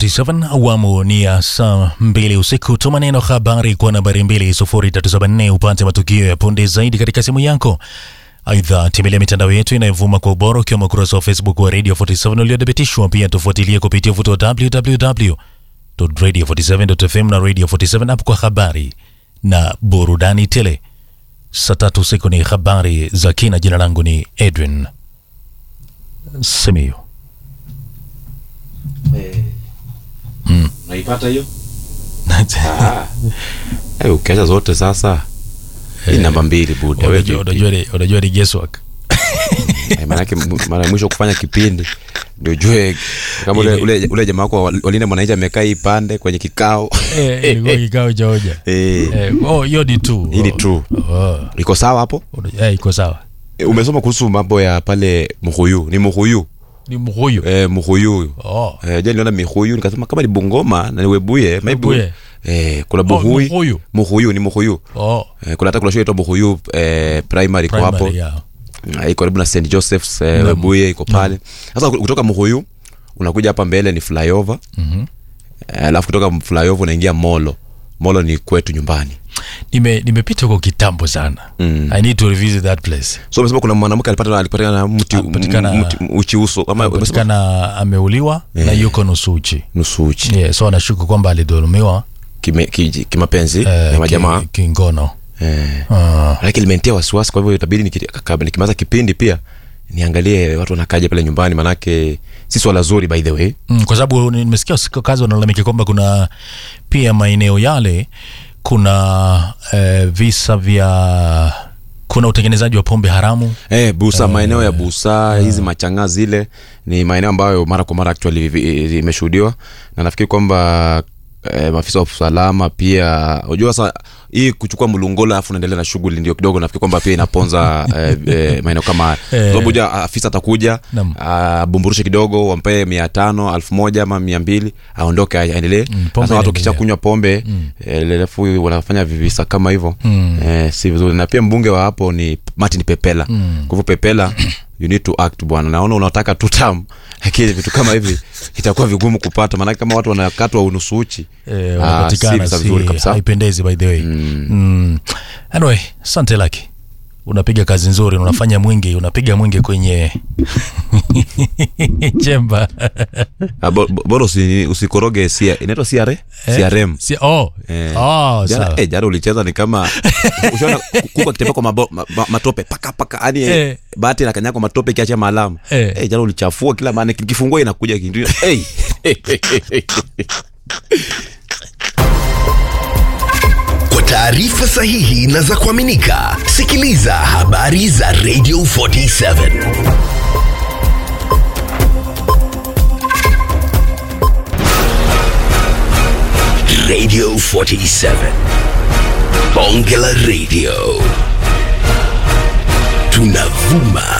47 awamu ni ya saa mbili usiku. Tuma neno habari kwa nambari 20374 upate matukio ya punde zaidi katika simu yako. Aidha, tembelea mitandao yetu inayovuma kwa ubora ukiwemo ukurasa wa Facebook wa Radio 47 uliothibitishwa. Pia tufuatilie kupitia ufuto wa www.radio47.fm na Radio 47 app kwa habari na burudani tele. Saa tatu usiku ni habari za kina. Jina langu ni Edwin Simiyu. Unaipata hiyo? Ah. Eh, ukiacha zote sasa. Hii namba mbili buda. Wewe Unajua- vipi? unajua ni- unajua ni guesswork. Eh, Maanake m- mara ya mwisho kufanya kipindi ndio jue kama ule, Ile- ule, ule jamaa wako wa- walinda mwananchi amekaa hii pande kwenye kikao Eh, ilikuwa kikao cha hoja. Eh, Eh, oh, hiyo ni tu. Hii ni true. Oh, iko sawa hapo eh, iko sawa. Eh, umesoma kuhusu mambo ya pale Muhuyu ni Muhuyu Ni mhuyu. eh, Muhuyu Oh. eh, je niliona Mihuyu nikasema kama ni Bungoma na ni Webuye maybe Webuye. eh, kuna Oh, Buhui Muhuyu. Muhuyu ni Muhuyu Oh. eh, kuna hata kuna shule inaitwa Muhuyu eh, primary iko hapo Primary, yeah. Ah, iko karibu na St Joseph's eh, Webuye iko pale sasa kutoka Muhuyu unakuja hapa mbele ni flyover Mhm. Eh, alafu kutoka flyover unaingia Molo Molo ni kwetu nyumbani Nime nimepita huko kitambo sana. Mm. I need to revisit that place. so umesema kuna mwanamke alipata alipatikana na mti Alipatikana- mti uchi uso kama umesema Patikana ameuliwa na yuko nusu uchi. nusu uchi Yeah, so anashuku kwamba alidhulumiwa kime- kiji- kimapenzi eh, na majamaa ki- kingono. eh. Ah. lakini limentia wasiwasi kwa hivyo itabidi niki- kaka- nikimaliza kipindi pia niangalie watu wanakaja pale nyumbani manake si swala zuri by the way Mm, kwa sababu nimesikia siku kazi wanalalamikia kwamba kuna pia maeneo yale kuna eh, visa vya kuna utengenezaji wa pombe haramu Eh, busa maeneo ya busa hizi machanga zile ni maeneo ambayo mara kwa mara actually vi- vi- imeshuhudiwa na nafikiri kwamba eh, maafisa wa usalama pia unajua sasa hii kuchukua mlungola alafu unaendelea na shughuli ndio kidogo nafikiri kwamba pia inaponza eh, eh, maeneo kama haya Eh. sababu ja afisa atakuja Naam. abumburushe kidogo wampee mia tano elfu moja ama mia mbili aondoke aendelee pombe sasa watu inaendelea. wakisha kunywa pombe eh, alafu wanafanya vivisa kama hivyo Mm. eh, si vizuri na pia mbunge wa hapo ni martin pepela mm. kwa hivyo pepela you need to act bwana naona unataka tu tam lakini vitu kama hivi itakuwa vigumu kupata maanake kama watu wanakatwa unusu uchi eh, ah, wanapatikana si vizuri si, kabisa haipendezi by the way Mm. mm. anyway asante laki unapiga kazi nzuri unafanya mwingi unapiga mwingi kwenye chemba Ah, bo- bo- bora usi- usikoroge sia- inaitwa CRA? CRM si, oh. Eh. Oh, Jana, sawa. eh, jana ulicheza ni kama ushaona kuku akitembea kwa mabo, ma, ma, matope paka paka yani Eh. eh. bahati na kanyako matope kiacha maalama Eh. eh, jana ulichafua kila maana kifungua inakuja kindu hey. Kwa taarifa sahihi na za kuaminika, sikiliza habari za Radio 47 Radio 47 Bonge la Radio tunavuma